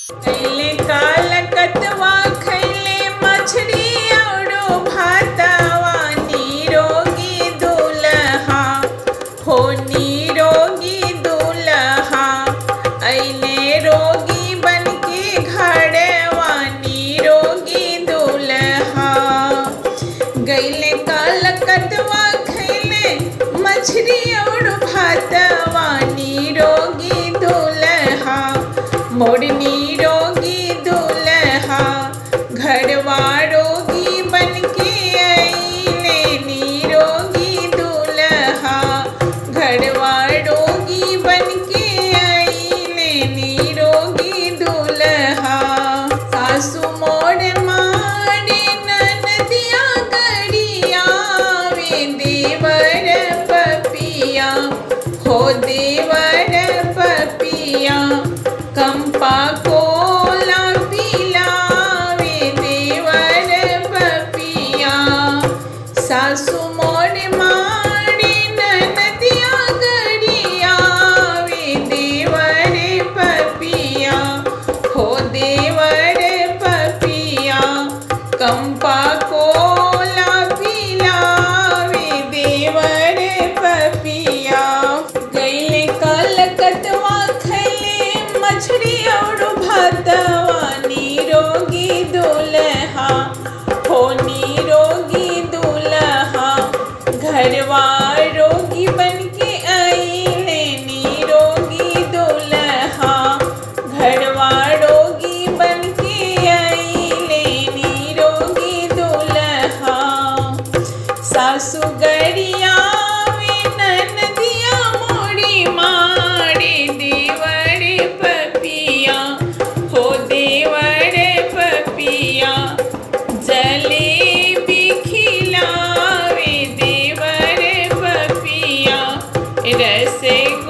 कैले काल कतवा खैले मछली औरो भातवा निरोगी दुल्हा हो निरोगी दुल्हा ऐले रोगी बनके घरवा निरोगी दुल्हा गैले काल कतवा खैले मछली और भातवा निरोगी दुल्हा मोर निरोगी दुल्हा घरवा रोगी बनके अइले निरोगी दुल्हा घरवा रोगी बनके अइले निरोगी दुल्हा सासु मोर मारे ननदिया गरिया वे देवर पपिया हो देवर पपिया कंपा कोला पिलावे देवर पपिया सासु मोर मारे ननदिया गरिया वे देवर पपिया हो देवर पपिया कंपा कोला पिलावे देवर पपिया गैले कलकतवा खैले मछली और भातवा निरोगी दुल्हा हो निरोगी दुल्हा घरवा रोगी बनके अइले निरोगी दुल्हा घरवा रोगी बनके अइले निरोगी दुल्हा सासु गरिया वे ननदिया मोड़ी मारे देवर पपिया हो देवर पपिया जलेबी खिलावे देवर पपिया रस